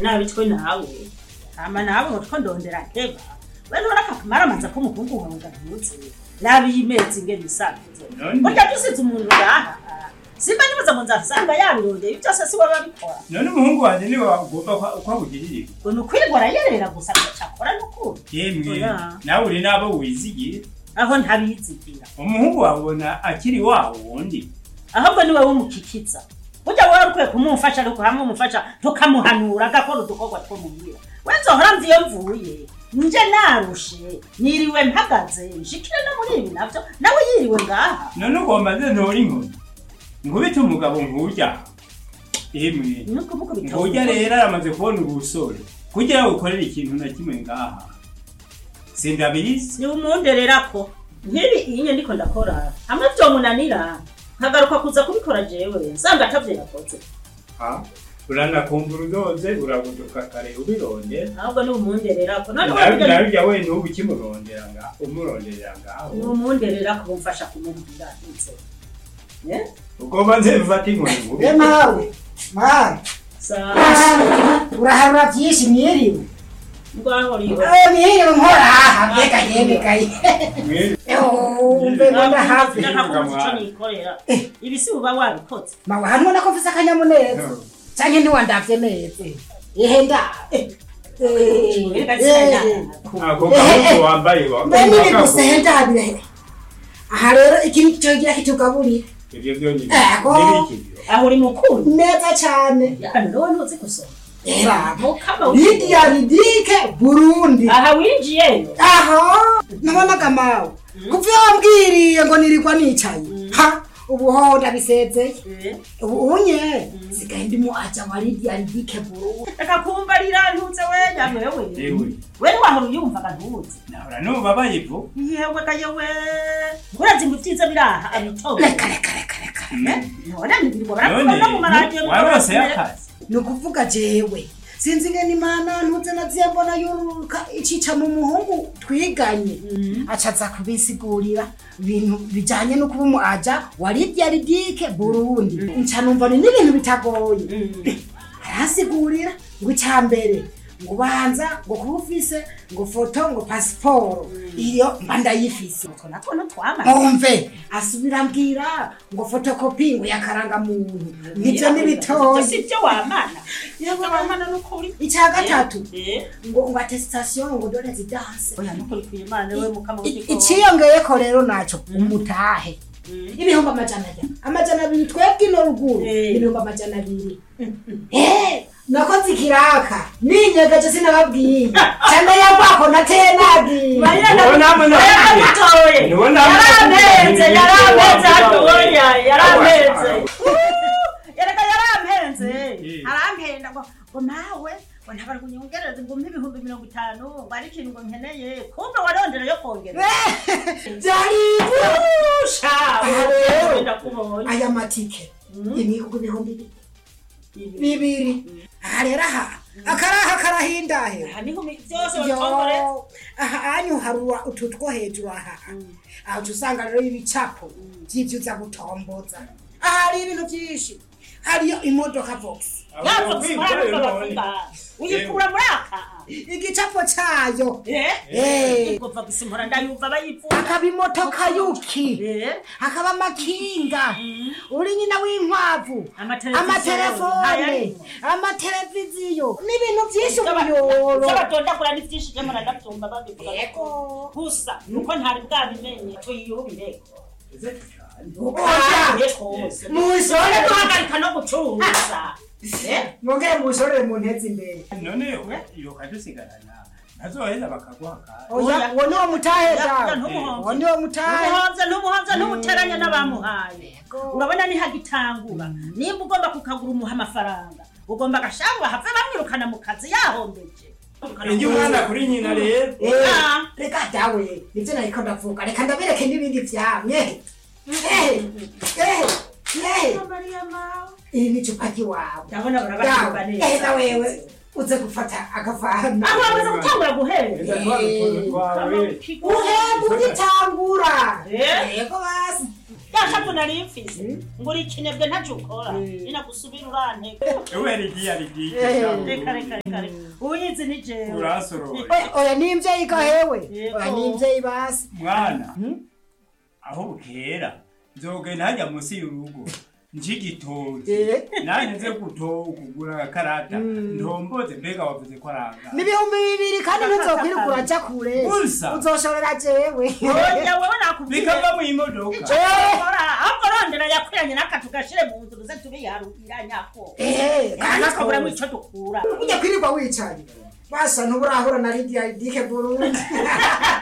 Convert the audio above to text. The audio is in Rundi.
nabi twe nawe hama nawe ngo two ndondera nteba we nturaka kumaramanza ko umuhungu wawe ngahuze nabi yimezi ingene isakuze None- burya dusize umuntu ngaha simba nibuza ngo nzasanga yabirondeye ibyo byose si we babikora none umuhungu wanje niwe ugomba kwa- kwagugirira ngo ni ukwirwa arayerera gusa ntacakora n'ukuri yemwe Oya. nawe uri n'abo wizigiye aho ntabizigira umuhungu wabona akiri wa wundi ahubwo ni wowe umukikiza burya wowe ukwiye kumumfasha ariko hamwe umufasha tukamuhanura agakora udukorwa two muhira we nzohora mva iyo mvuye nje narushe niriwe mpagaze nshikire no muri ibi navyo nawe yiriwe ngaha none ugomba nze ntora inkoni nkubite umugabo nk'urya yemwe ni ukuvuga ngurya rero aramaze kubona ubusore kugira ngo ukorere ikintu na kimwe ngaha sindabizi ni umundererako nk'ibi iyi nye ndiko ndakora hamwe vyomunanira nkagaruka kuza kubikora jewe nsanga atavyo yakoze Ha? uranakumbura udoze urabuduka kare ubirondera ahubwo ni umundererako none nawe wowe nawe jya we n'ubu ukimurondera nga umuronderera ngaho ni umundererako bumfasha kumubwira nze Eh? ugomba nze mfata inkoni nkubite we mawe mawe sawa uraharura byinshi mwiriwe ngwaho riwe Eh, mwiriwe nkora aha mbega yemwe gayi Mwe- mbe mbona hafi nakakunze ico nikorera ibi si uba wabikoze mawe hano ubona ko mfise akanyamuneza canke ntiwandavye neza ihe nda eh, eh, eh. ako gahuzu wambaye wa- mbe nini gusa ihe ndabire aha rero ikintu cogira kitugaburira ibyo byonyine Ego. n'ibiki byo aho uri mukuru neza cane hano rero ntuzi gusoma era mukama lidiya ridike burundi aha winjiyeyo aha nabonaga mawe kuva iyo wambwiriye ngo nirirwa nicaye ha ubu ho ndabisezeye ubu unye sigaye ndimo aja wa lidiya ridike burundi reka kumbarira ntuze we nyawewe Ewe. we ntiwahora uyumvaga ntuzi nahora nubabaye ivu yewe ga yewe urazi ngo ibyiza biri aha abitobe reka reka reka reka none nibirwa none barakubona mu maradiyo warose y'akazi ni ukuvuga jewe sinzi ngene imana ntuze naziye mbona yururuka icica mu muhungu twiganye acaza kubisigurira ibintu bijanye no kuba umu aja wa lidiya ridike burundi nca numva ni n'ibintu bitagoye arasigurira ngo icya mbere ngo ubanza ngo kuba ufise ngo foto ngo pasiporo iyo mba ndayifise utwo natwo ntitwamaze mwumve asubira ambwira ngo fotokopi ngo yakarangamuntu nivyo n'ibitoyi si byo wamana yewe wamana n'ukuri icya gatatu Eh, ngo ngo atesitasiyo ngo dore zidanse oya n'ukuri kw'imana we mukama I- w'igikoni. iciyongeyeko rero naco umutahe ibihumbi amajana abiri amajana abiri twebwe ino ruguru Eh. ibihumbi amajana abiri Eh, nakoze ikiraka ninyegeje sinababwiye cyane yambako nateye nagiye Mariya Uwo namwe na- nagiye. yaramutoye Uwo namwe yarampenze nagiye. yarampenze Wa- atoya yarampenze Wa- yereka yarampenze Eh. arampenda ngo ngo nawe ngo ntabari kunyongereza ngo mpe ibihumbi mirongo itanu ngo ari ikintu ngo nkeneye kumbe warondera yo kongera byari sha Aha rero. ndakubonye aya matike imihugu ibihumbi bi- bibiri aha rero aha akaraha karahindahera aha niho mi- byose Yo, batongoreza aha anyu harura utu two hejuru aha aho uca usanga rero ibicapo by'ibyo uza gutomboza aha hari ibintu byinshi hariyo imodoka vox yapfa gusimara bavuga uyikura muri aka igicapo cayo eh Eh. ngo va gusimura ndayumva bayivuga hakaba imotoka yuki eh hakaba amakinga uri nyina w'inkwavu Amateleviziyo. amatelefone Ayarimo. amateleviziyo n'ibintu byinshi umuyoro by'abatondagura ni byinshi byo muradabyumva babivuga Yego. gusa nuko ntari bwabimenye tuyiyubire Oya. mushore duhagarika no gucuruza Eh? mwongere mushorere mu ntezi imbere none iyo kadusigarana ntazoheza bakaguha akazi oya uwo niwo mutahe Ya- dawe ya ntumuhomvye. uwo niwo mutahe ntumuhomvye ntumuhomvye ntumuteranya n'abamuhaye urabona nihagitangura nimba ugomba kukagura umuha amafaranga ugomba agashabu bahave bamwirukana mu kazi yahombeje ingi umwana kuri nyina rero Eh, Ah. reka dawe nivyo nariko ndavuga reka ndabereke n'ibindi vyamye Eh, eh, eh. iri ni icupa ry'iwawe ndabona dawe barabatumva eh, neza na wewe uze gufata agafana aho bamaze gutangura guhera eza twa dutuntu twawe uhemba ugitangura Eh? yego basi yashavu nari mfise Mm. ngo uri ikinebwe ntacyo ukora Mm. ninagusubira uranteka ewe rigiye arigiye Eh. reka reka reka reka uyizi ni jewe urasorora Oya, oya ni imvyeyi gahewe Yego. oya ni imvyeyi basi mwana Hmm? aho bukera nzogenda hajya munsi y'urugo njigitoki Eh. nanjye nze guto kugura agakarata Mm. ntomboze mbega wavuze ko aranga n'ibihumbi bibiri kandi ntuzokwirirwa uraja kure Gusa. uzoshorera jewe oya wewe nakubwiye bikava mu imodoka icyo ukora ahubwo rondera yakwiranye n'akatu gashire mu nzu duze tubiyarukiranyako Eh, kandi kana tukaburamo kose. icyo dukura ujya kwirirwa wicaye basa ntuburahura na lidiya dike burundi